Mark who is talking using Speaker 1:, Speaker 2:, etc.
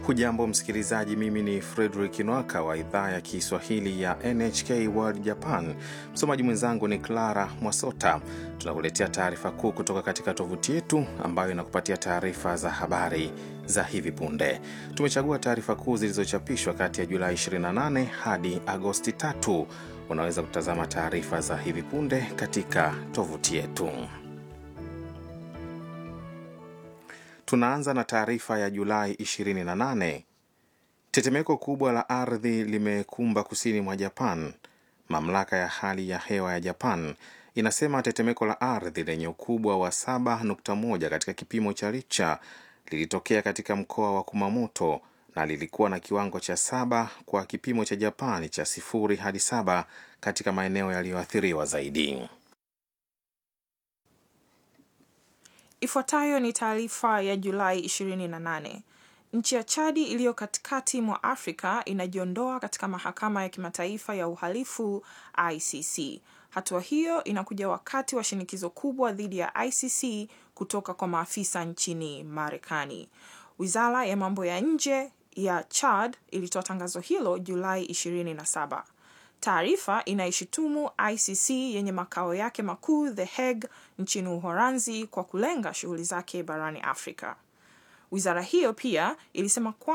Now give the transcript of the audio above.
Speaker 1: Hujambo msikilizaji, mimi ni Frederick Nwaka wa idhaa ya Kiswahili ya NHK World Japan. Msomaji mwenzangu ni Clara Mwasota. Tunakuletea taarifa kuu kutoka katika tovuti yetu ambayo inakupatia taarifa za habari za hivi punde. Tumechagua taarifa kuu zilizochapishwa kati ya Julai 28 hadi Agosti 3. Unaweza kutazama taarifa za hivi punde katika tovuti yetu. Tunaanza na taarifa ya Julai 28. Tetemeko kubwa la ardhi limekumba kusini mwa Japan. Mamlaka ya hali ya hewa ya Japan inasema tetemeko la ardhi lenye ukubwa wa 7.1 katika kipimo cha Richter lilitokea katika mkoa wa Kumamoto na lilikuwa na kiwango cha saba kwa kipimo cha Japani cha sifuri hadi saba katika maeneo yaliyoathiriwa zaidi.
Speaker 2: Ifuatayo ni taarifa ya Julai 28. Nchi ya Chadi iliyo katikati mwa Afrika inajiondoa katika mahakama ya kimataifa ya uhalifu ICC. Hatua hiyo inakuja wakati wa shinikizo kubwa dhidi ya ICC kutoka kwa maafisa nchini Marekani. Wizara ya mambo ya nje ya Chad ilitoa tangazo hilo Julai 27. Taarifa inaishutumu ICC yenye makao yake makuu The Hague nchini Uholanzi kwa kulenga shughuli zake barani Afrika. Wizara hiyo pia ilisema kwa